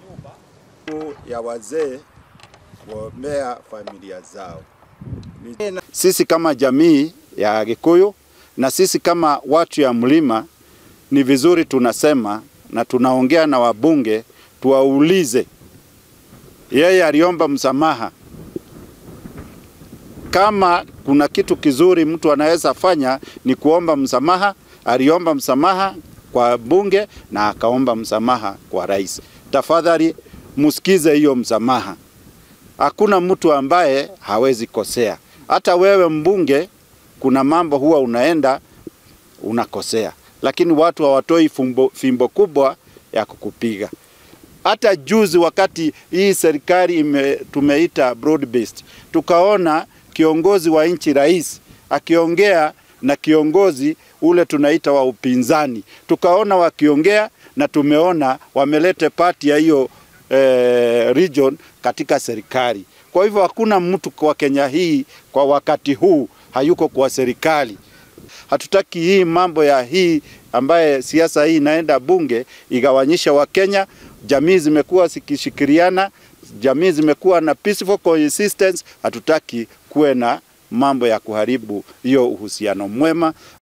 ya wazee kuombea familia zao. Sisi kama jamii ya Gikuyu na sisi kama watu ya mlima, ni vizuri tunasema na tunaongea na wabunge, tuwaulize. Yeye aliomba msamaha. Kama kuna kitu kizuri mtu anaweza fanya ni kuomba msamaha. Aliomba msamaha kwa bunge na akaomba msamaha kwa rais. Tafadhali msikize hiyo msamaha. Hakuna mtu ambaye hawezi kosea. Hata wewe mbunge, kuna mambo huwa unaenda unakosea, lakini watu hawatoi fimbo, fimbo kubwa ya kukupiga. Hata juzi wakati hii serikali ime, tumeita broad based, tukaona kiongozi wa nchi rais akiongea na kiongozi ule tunaita wa upinzani, tukaona wakiongea na tumeona wamelete pati ya hiyo eh, region katika serikali. Kwa hivyo hakuna mtu kwa Kenya hii kwa wakati huu hayuko kwa serikali. Hatutaki hii mambo ya hii ambaye siasa hii inaenda bunge igawanyisha Wakenya. Jamii zimekuwa zikishikiriana, jamii zimekuwa na peaceful coexistence. Hatutaki kuwe na mambo ya kuharibu hiyo uhusiano mwema